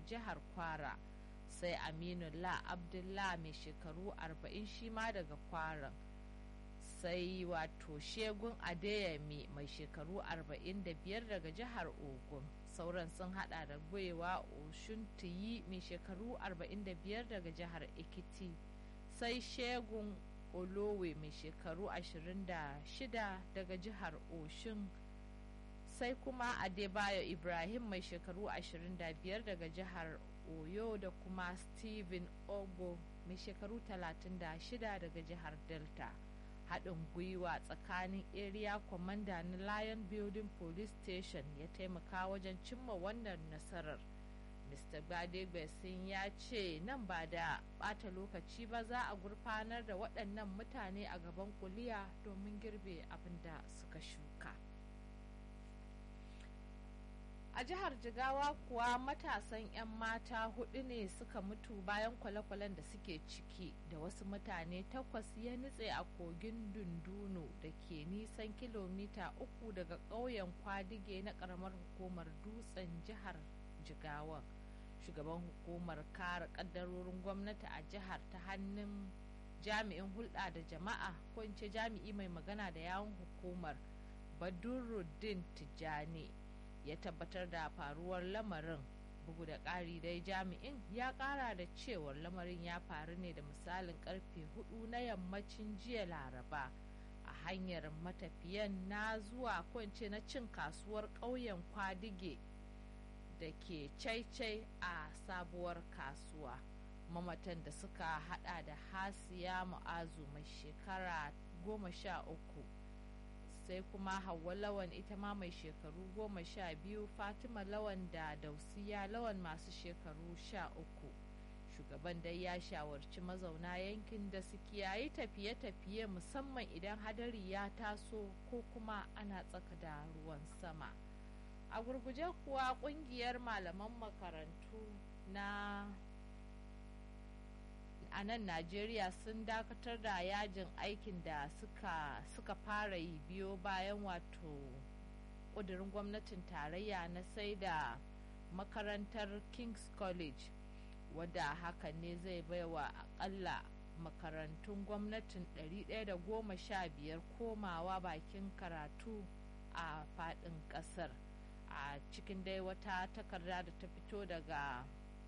jihar kwara sai aminullah abdullah mai shekaru 40 shi ma daga kwaran sai wato shegun adeyemi mai shekaru 45 daga jihar ogun sauran sun hada da gwewa oshuntiyi mai shekaru 45 daga jihar ekiti sai shegun olowe mai shekaru 26 daga jihar oshun sai kuma adebayo ibrahim mai shekaru 25 daga jihar oyo da kuma steven ogo mai shekaru 36 daga jihar delta haɗin gwiwa tsakanin area commander na lion building police station ya taimaka wajen cimma wannan nasarar mr gbadegbesin ya ce nan ba da ɓata lokaci ba za a gurfanar da waɗannan mutane a gaban kuliya domin girbe abin da suka shuka a jihar jigawa kuwa matasan 'yan mata hudu ne suka mutu bayan kwale-kwalen da suke ciki da wasu mutane takwas ya nutse a kogin dundunu da ke nisan kilomita uku daga ƙauyen kwadige na ƙaramar hukumar dutsen jihar jigawan shugaban hukumar kare ƙaddarorin gwamnati a jihar ta hannun jami'in hulɗa da jama'a ko in ce jami'i mai magana da yawon hukumar badurruddin tijjani ya tabbatar da faruwar lamarin bugu da ƙari dai jami'in ya ƙara da cewar lamarin ya faru ne da misalin karfe hudu na yammacin jiya laraba a hanyar matafiyan na zuwa kwance na cin kasuwar ƙauyen kwadige da ke caicai a sabuwar kasuwa mamatan da suka hada da hasiya mu'azu mai shekara goma sha uku sai kuma Hauwa Lawan ita ma mai shekaru goma sha biyu Fatima Lawan da Dausiya Lawan masu shekaru sha uku. Shugaban dai ya shawarci mazauna yankin da su kiyayi tafiye-tafiye musamman idan hadari ya taso ko kuma ana tsaka da ruwan sama. A gurguje kuwa kungiyar malaman makarantu na a nan najeriya sun dakatar da yajin aikin da suka, suka fara yi biyo bayan wato ƙudurin gwamnatin tarayya na sai da makarantar king's college wadda hakan ne zai baiwa akalla makarantun gwamnatin 115 komawa bakin karatu a faɗin ƙasar a cikin dai wata takarda da ta fito daga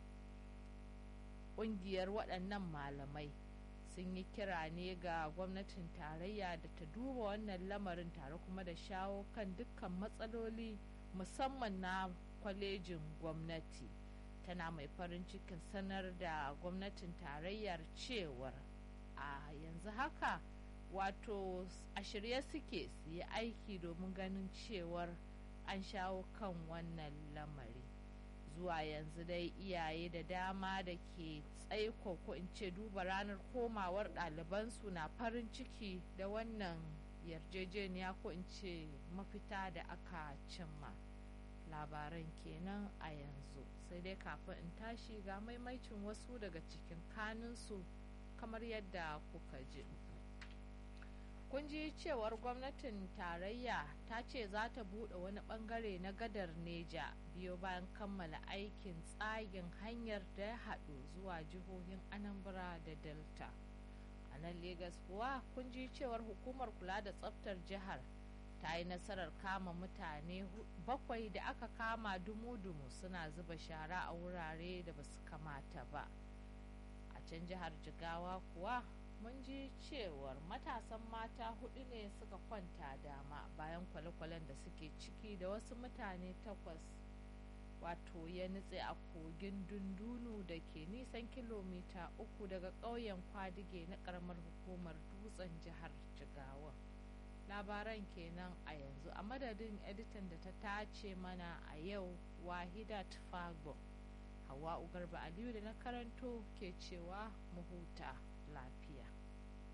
kungiyar waɗannan malamai sun yi kira ne ga gwamnatin tarayya da ta duba wannan lamarin tare kuma da shawo kan dukkan matsaloli musamman na kwalejin gwamnati tana mai farin cikin sanar da gwamnatin tarayyar cewar a yanzu haka wato a shirye suke su yi aiki domin ganin cewar an shawo kan wannan lamari zuwa yanzu dai iyaye da dama da ke tsaiko ko in ce duba ranar komawar ɗalibansu na farin ciki da wannan yarjejeniya ko in ce mafita da aka cimma labaran kenan a yanzu sai dai kafin in tashi ga maimaicin wasu daga cikin kanunsu kamar yadda kuka ji kun ji cewar gwamnatin tarayya ta ce za ta buɗe wani ɓangare na gadar neja biyo bayan kammala aikin tsagin hanyar da ya haɗu zuwa jihohin anambra da delta a nan Legas kuwa kun ji cewar hukumar kula da tsaftar jihar ta yi nasarar kama mutane bakwai da aka kama dumu-dumu suna zuba shara a wurare da ba su kamata ba a can jihar jigawa kuwa mun ji cewar matasan mata hudu ne suka kwanta dama bayan kwale-kwalen da suke ciki da wasu mutane takwas wato ya nutse a kogin dundunu da ke nisan kilomita uku daga ƙauyen kwadige na ƙaramar hukumar dutsen jihar jigawa labaran kenan a yanzu a madadin editan da ta tace mana a yau wahidat fago hawa garba aliyu da na karanto ke cewa mu huta lafiya